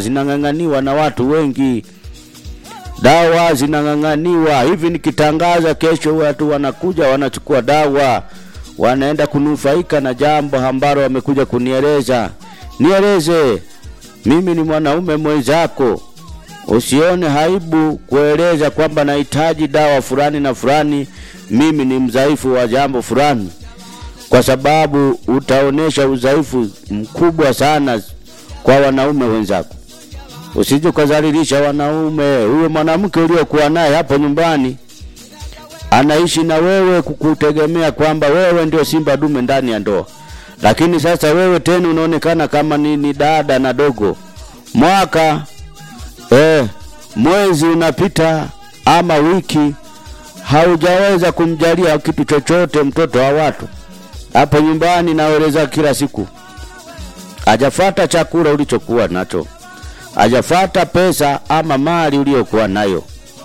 zinang'ang'aniwa na watu wengi, dawa zinang'ang'aniwa hivi. Nikitangaza kesho, watu wanakuja wanachukua dawa, wanaenda kunufaika na jambo ambalo wamekuja kunieleza. Nieleze, mimi ni mwanaume mwenzako, usione haibu kueleza kwamba nahitaji dawa fulani na fulani, mimi ni mdhaifu wa jambo fulani, kwa sababu utaonesha udhaifu mkubwa sana kwa wanaume wenzako. Usije ukadhalilisha wanaume. Huyo mwanamke uliokuwa naye hapo nyumbani anaishi na wewe kukutegemea kwamba wewe ndio simba dume ndani ya ndoa, lakini sasa wewe tena unaonekana kama ni, ni dada na dogo. Mwaka eh, mwezi unapita ama wiki, haujaweza kumjalia kitu chochote mtoto wa watu hapo nyumbani. Naeleza kila siku, hajafata chakula ulichokuwa nacho, hajafata pesa ama mali uliyokuwa nayo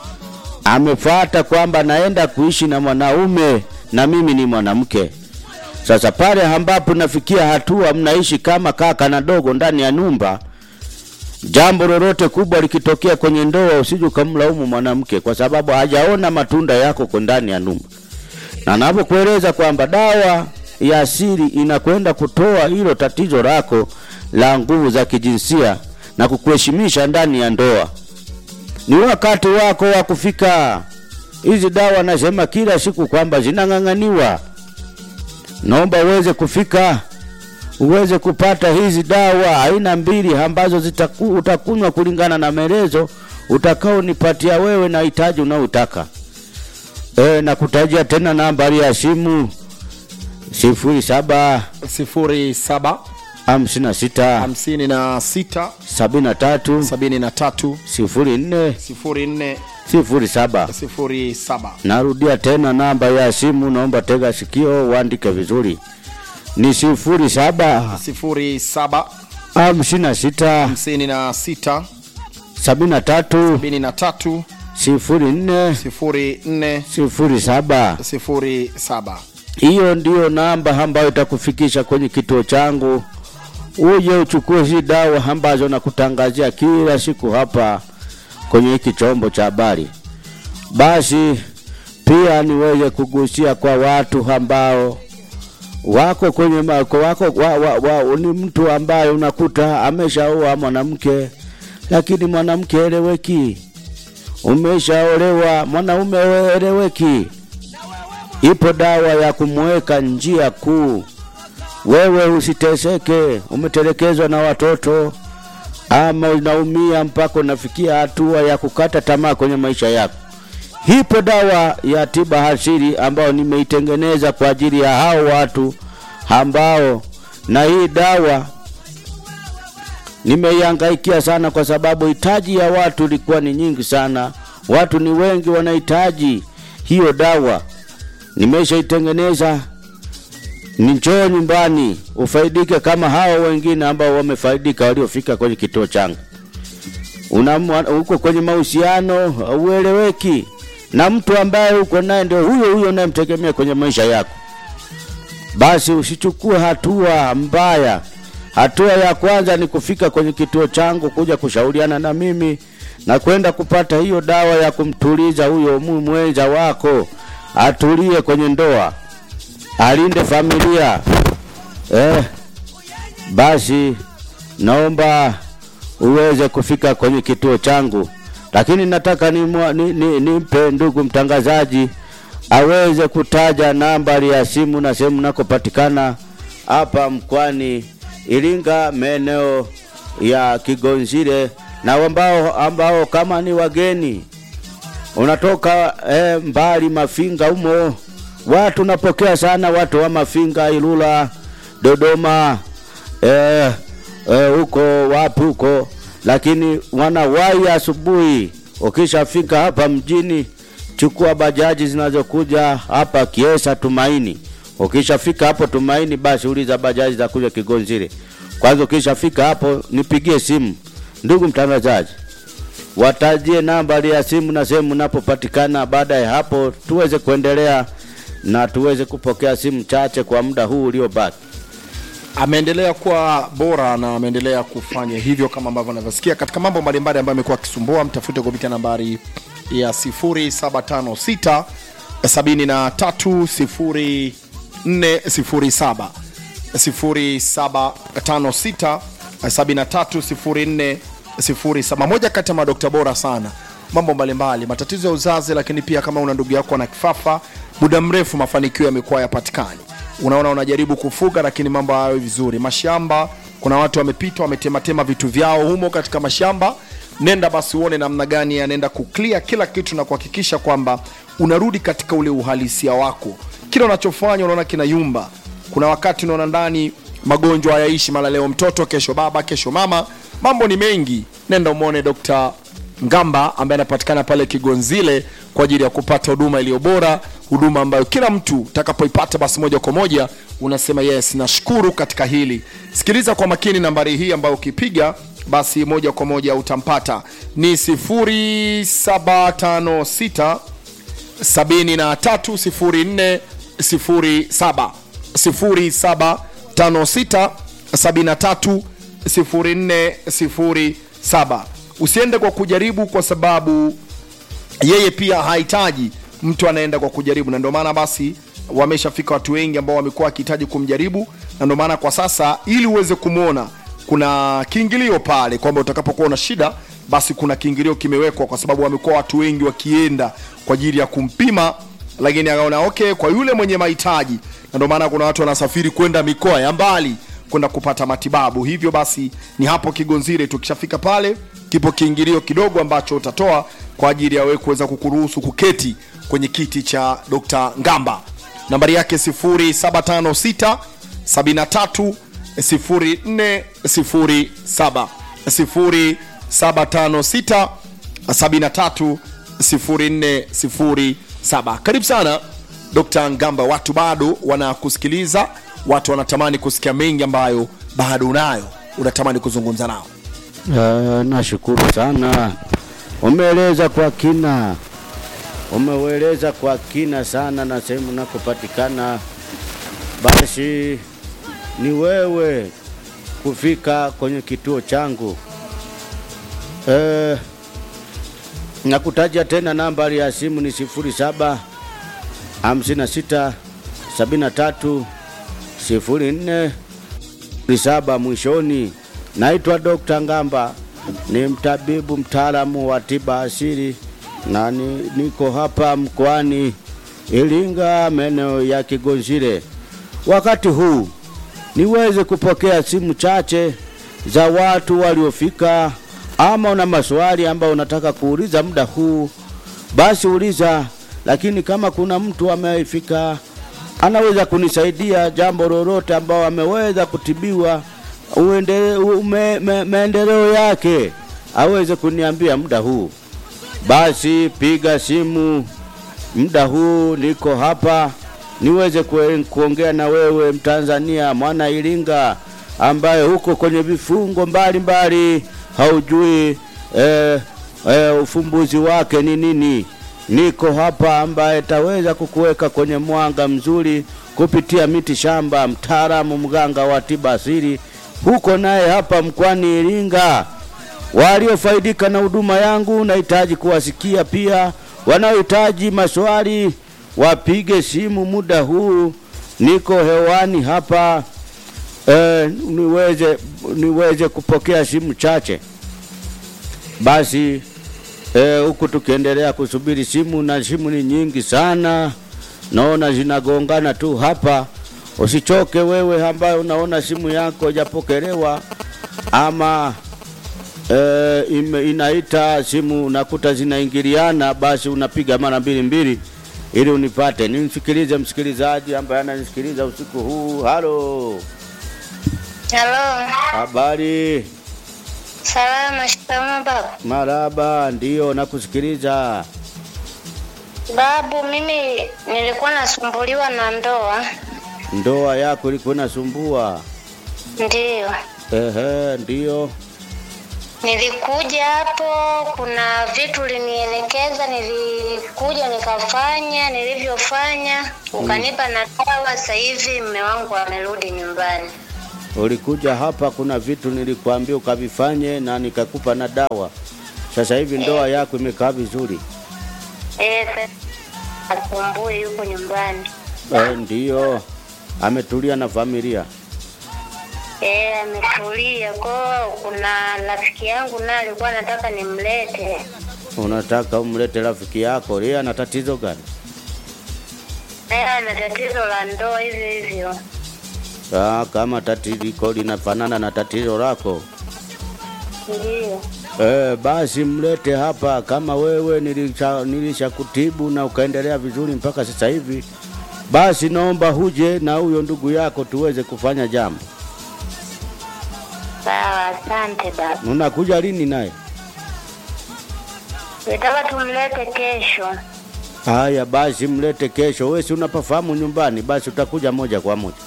amefata kwamba naenda kuishi na mwanaume na mimi ni mwanamke. Sasa pale ambapo nafikia hatua mnaishi kama kaka na dogo ndani ya nyumba, jambo lolote kubwa likitokea kwenye ndoa, usije ukamlaumu mwanamke kwa sababu hajaona matunda yako kwa ndani ya nyumba. Na napokueleza kwamba dawa ya asili inakwenda kutoa hilo tatizo lako la nguvu za kijinsia na kukuheshimisha ndani ya ndoa ni wakati wako wa kufika. Hizi dawa nasema kila siku kwamba zinang'ang'aniwa. Naomba uweze kufika, uweze kupata hizi dawa aina mbili ambazo zitaku, utakunywa kulingana na maelezo utakaonipatia wewe na hitaji unaotaka. E, na kutajia tena nambari ya simu sifuri saba sifuri saba hamsini na sita hamsini na sita sabini na tatu sabini na tatu sifuri nne sifuri nne sifuri saba. sifuri saba Narudia tena namba ya simu, naomba tega sikio uandike vizuri, ni sifuri saba sifuri saba hamsini na sita hamsini na sita sabini na tatu sabini na tatu sifuri nne sifuri nne sifuri saba. sifuri saba Hiyo ndiyo namba ambayo itakufikisha kwenye kituo changu, uje uchukue hizi dawa ambazo nakutangazia kila siku hapa kwenye hiki chombo cha habari. Basi pia niweze kugusia kwa watu ambao wako kwenye mako wako wa, wa, wa, ni mtu ambaye unakuta ameshaoa mwanamke, lakini mwanamke eleweki. Umeshaolewa mwanaume eleweki. Ipo dawa ya kumweka njia kuu, wewe usiteseke. Umetelekezwa na watoto ama unaumia mpaka unafikia hatua ya kukata tamaa kwenye maisha yako. Ipo dawa ya tiba asili ambayo nimeitengeneza kwa ajili ya hao watu ambao, na hii dawa nimeihangaikia sana, kwa sababu hitaji ya watu ilikuwa ni nyingi sana. Watu ni wengi wanahitaji hiyo dawa. Nimeshaitengeneza, njoo nyumbani ufaidike kama hao wengine ambao wamefaidika waliofika kwenye kituo changu. Una uko kwenye mahusiano ueleweki na mtu ambaye uko naye ndio huyo huyo unayemtegemea kwenye maisha yako, basi usichukue hatua mbaya. Hatua ya kwanza ni kufika kwenye kituo changu kuja kushauriana na mimi na kwenda kupata hiyo dawa ya kumtuliza huyo mwenza wako, atulie kwenye ndoa, alinde familia eh. Basi naomba uweze kufika kwenye kituo changu, lakini nataka nimpe ni, ni, ni ndugu mtangazaji aweze kutaja nambari ya simu na sehemu nakopatikana hapa mkoani Iringa, maeneo ya Kigonzile, na ambao, ambao kama ni wageni unatoka eh, mbali Mafinga humo, watu napokea sana watu wa Mafinga, Ilula, Dodoma eh, huko eh, wapi huko, lakini wanawahi asubuhi. Ukishafika hapa mjini, chukua bajaji zinazokuja hapa Kiesa Tumaini. Ukishafika hapo Tumaini, basi uliza bajaji za kuja Kigonzile. Kwanza ukishafika hapo, nipigie simu. Ndugu mtangazaji, watajie nambari ya simu na sehemu napopatikana. Baada ya hapo, tuweze kuendelea na tuweze kupokea simu chache kwa muda huu uliobaki. ameendelea kuwa bora na ameendelea kufanya hivyo kama ambavyo anavyosikia katika mambo mbalimbali ambayo amekuwa akisumbua. Mtafute kupitia nambari ya 0756 73 0407 0756 73 0407. Moja kati ya madokta bora sana mambo mbalimbali, matatizo ya uzazi, lakini pia kama una ndugu yako na kifafa muda mrefu, mafanikio yamekuwa yapatikani. Unaona, unajaribu kufuga lakini mambo hayo vizuri. Mashamba, kuna watu wamepita wametematema vitu vyao humo katika mashamba. Nenda basi uone namna gani anaenda kuclear kila kitu na kuhakikisha kwamba unarudi katika ule uhalisia wako. Kila unachofanya unaona kinayumba. Kuna wakati unaona ndani magonjwa hayaishi, mara leo mtoto, kesho baba, kesho mama, mambo ni mengi. Nenda umwone Dr. Ngamba ambaye anapatikana pale Kigonzile kwa ajili ya kupata huduma iliyo bora, huduma ambayo kila mtu utakapoipata basi moja kwa moja unasema yes, nashukuru katika hili. Sikiliza kwa makini nambari hii ambayo ukipiga basi moja kwa moja utampata ni 0756 730407 0756 730407. Usiende kwa kujaribu, kwa sababu yeye pia hahitaji mtu anaenda kwa kujaribu, na ndio maana basi wameshafika watu wengi ambao wamekuwa wakihitaji kumjaribu, na ndio maana kwa sasa, ili uweze kumwona, kuna kiingilio pale kwamba utakapokuwa una shida, basi kuna kiingilio kimewekwa, kwa sababu wamekuwa watu wengi wakienda kwa ajili ya kumpima, lakini akaona okay, kwa yule mwenye mahitaji, na ndio maana kuna watu wanasafiri kwenda mikoa ya mbali kwenda kupata matibabu. Hivyo basi ni hapo Kigonzire, tukishafika pale kipo kiingilio kidogo ambacho utatoa kwa ajili ya wewe kuweza kukuruhusu kuketi kwenye kiti cha Dr. Ngamba. Nambari yake 0756 73 0407 0756 73 0407. Karibu sana Dr. Ngamba, watu bado wanakusikiliza, watu wanatamani kusikia mengi ambayo bado unayo, unatamani kuzungumza nao. Uh, nashukuru sana, umeeleza kwa kina, umeueleza kwa kina sana na sehemu nakopatikana. Basi ni wewe kufika kwenye kituo changu. Uh, nakutaja tena nambari ya simu ni sifuri saba hamsini na sita sabini na tatu sifuri nne saba mwishoni. Naitwa Dr. Ngamba, ni mtabibu mtaalamu wa tiba asili na ni, niko hapa mkoani Iringa, maeneo ya Kigonzile. Wakati huu niweze kupokea simu chache za watu waliofika, ama una maswali ambayo unataka kuuliza muda huu, basi uliza. Lakini kama kuna mtu amefika anaweza kunisaidia jambo lolote ambao ameweza kutibiwa uende, ume, me, maendeleo yake aweze kuniambia muda huu, basi piga simu muda huu, niko hapa niweze kue, kuongea na wewe Mtanzania mwana Iringa ambaye huko kwenye vifungo mbalimbali haujui eh, eh, ufumbuzi wake ni nini. Niko hapa ambaye taweza kukuweka kwenye mwanga mzuri kupitia miti shamba, mtaalamu mganga wa tiba asili huko naye hapa mkoani Iringa. Waliofaidika na huduma yangu nahitaji kuwasikia pia, wanaohitaji maswali wapige simu muda huu, niko hewani hapa e, niweze, niweze kupokea simu chache basi huku e, tukiendelea kusubiri simu, na simu ni nyingi sana, naona zinagongana tu hapa. Usichoke wewe ambaye unaona simu yako hajapokelewa ama e, ime, inaita simu unakuta zinaingiliana, basi unapiga mara mbili mbili ili unipate. Nimsikilize msikilizaji ambaye ananisikiliza usiku huu. Halo, Halo, habari? salama. Shikamoo baba. Maraba, ndiyo nakusikiliza. Babu, mimi nilikuwa nasumbuliwa na ndoa. Ndoa yako ilikuwa inasumbua? Ndiyo, Ehe, ndiyo. nilikuja hapo, kuna vitu ulinielekeza, nilikuja nikafanya, nilivyofanya ukanipa na dawa. Sasa hivi mume wangu amerudi nyumbani. ulikuja hapa, kuna vitu nilikwambia ukavifanye na nikakupa na dawa. Sasa hivi ndoa yako imekaa vizuri. Eh, sasa asumbui yuko nyumbani. Eh, ndiyo ametulia na familia. Eh, ametulia. Kwa kuna rafiki yangu naye alikuwa anataka nimlete. Unataka umlete rafiki yako, yeye ana tatizo gani? Naye ana tatizo la ndoa hivyo hivyo. Ah, kama tatizo linafanana na tatizo lako Ndio. Eh, basi mlete hapa kama wewe nilisha, nilisha kutibu na ukaendelea vizuri mpaka sasa hivi, basi naomba huje na huyo ndugu yako tuweze kufanya jambo. Sawa, asante baba. Unakuja lini naye? Nataka tumlete kesho. Haya, basi mlete kesho. Wewe si unapafahamu nyumbani, basi utakuja moja kwa moja.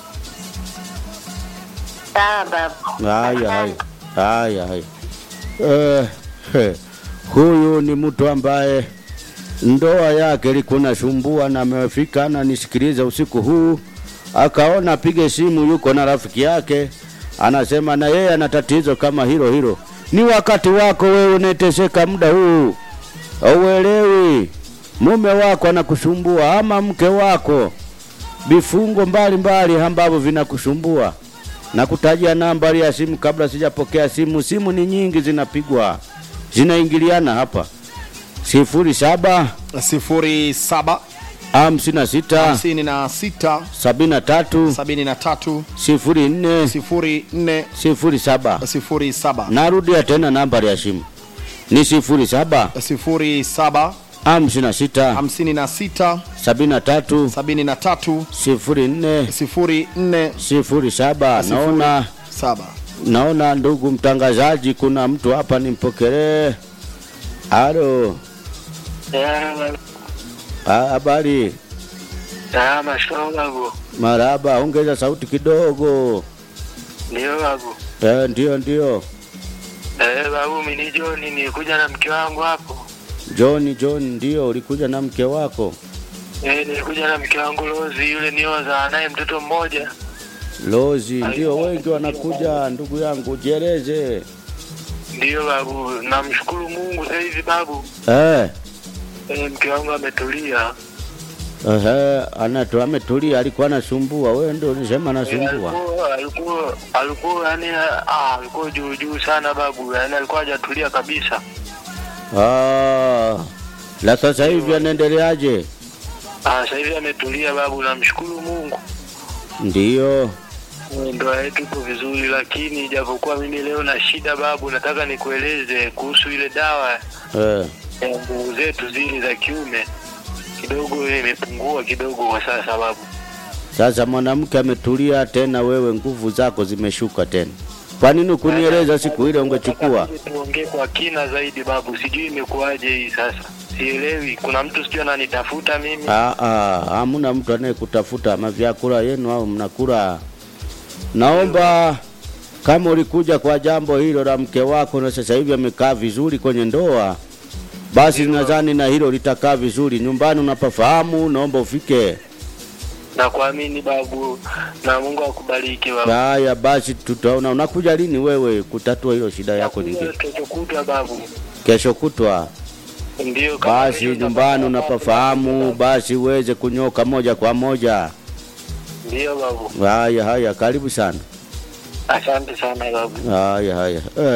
Sawa baba. Haya, haya, Asante. haya, haya. Eh, he, huyu ni mtu ambaye ndoa yake ilikuwa nasumbua na amefika na nisikiliza usiku huu, akaona apige simu, yuko na rafiki yake, anasema na yeye ana tatizo kama hilo hilo. Ni wakati wako wewe unateseka muda huu, auelewi mume wako anakusumbua ama mke wako, vifungo mbalimbali ambavyo vinakusumbua na kutajia nambari ya simu kabla sijapokea simu. Simu ni nyingi zinapigwa, zinaingiliana hapa, sifuri saba sifuri saba hamsini na sita hamsini na sita sabini na tatu sabini na tatu sifuri nne sifuri nne sifuri saba. sifuri saba Narudia tena nambari ya simu ni sifuri saba sifuri saba hamsini na sita hamsini na sita sabini na tatu sabini na tatu sifuri nne sifuri nne sifuri saba. Sifuri. Naona saba naona ndugu mtangazaji, kuna mtu hapa nimpokelee. Halo, Ah, habari? Salama shikamoo babu. Maraba, ongeza sauti kidogo. Ndio babu. Eh, ndio ndio. Eh, babu mimi ni John nilikuja na mke wangu hapo. John John, ndio ulikuja na mke wako Eh, nilikuja na mke wangu Lozi yule nioza naye mtoto mmoja. Lozi, ndio wengi wanakuja. Ndugu yangu, jieleze. Ndio babu, namshukuru Mungu sasa hivi babu. Eh, Eh, mke wangu ametulia. ehe, anato ametulia, alikuwa anasumbua. Wewe ndio ulisema Eh, anasumbua. alikuwa alikuwa alikuwa yani ah, alikuwa juu juu sana babu. Yani alikuwa hajatulia kabisa. Ah, la sasa hivi anaendeleaje? Ah, sasa hivi ametulia babu, namshukuru Mungu. Ndio. Ndoa yetu iko vizuri, lakini japokuwa mimi leo na shida babu, nataka nikueleze kuhusu ile dawa Eh, ya nguvu zetu zile za kiume, kidogo imepungua kidogo kwa sasa babu. sasa mwanamke ametulia tena, wewe nguvu zako zimeshuka tena. Kwa nini kunieleza siku ile ungechukua? Nataka tuongee kwa kina zaidi babu, sijui imekuwaje hii sasa, sielewi. Kuna mtu sijui ananitafuta mimi. Ah, ah, hamuna mtu anayekutafuta mavyakula yenu au mnakula. Naomba kama ulikuja kwa jambo hilo la mke wako na sasa hivi amekaa vizuri kwenye ndoa, basi nadhani na hilo litakaa vizuri nyumbani. Unapafahamu, naomba ufike. na kuamini babu, na Mungu akubariki babu. Haya basi, tutaona. Unakuja lini wewe kutatua hilo shida yako nyingine? Kesho kutwa babu, Kesho kutwa. ndio kama Basi vile nyumbani utapata unapafahamu, babu. basi uweze kunyoka moja kwa moja. Ndio babu, Haya haya, karibu sana. asante sana babu. Haya haya. Eh.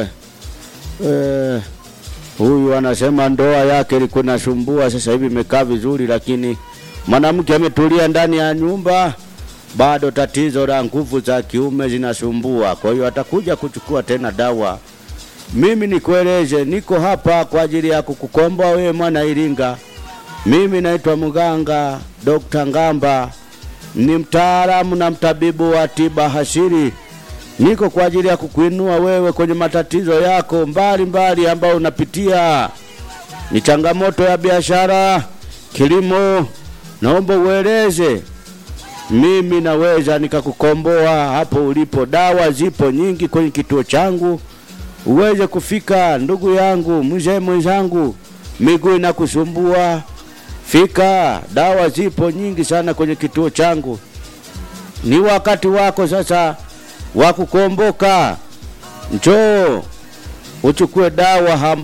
Eh. Huyu anasema ndoa yake ilikuwa inasumbua, sasa hivi imekaa vizuri, lakini mwanamke ametulia ndani ya nyumba, bado tatizo la nguvu za kiume zinasumbua. Kwa hiyo atakuja kuchukua tena dawa. Mimi nikueleze, niko hapa kwa ajili ya kukukomboa wewe mwana Iringa. Mimi naitwa mganga Dr. Ngamba, ni mtaalamu na mtabibu wa tiba hasiri. Niko kwa ajili ya kukuinua wewe kwenye matatizo yako mbalimbali ambayo unapitia. Ni changamoto ya biashara, kilimo, naomba ueleze. Mimi naweza nikakukomboa hapo ulipo. Dawa zipo nyingi kwenye kituo changu, uweze kufika. Ndugu yangu, mzee mwenzangu, miguu inakusumbua, fika. Dawa zipo nyingi sana kwenye kituo changu. Ni wakati wako sasa wa kukomboka, njoo uchukue dawa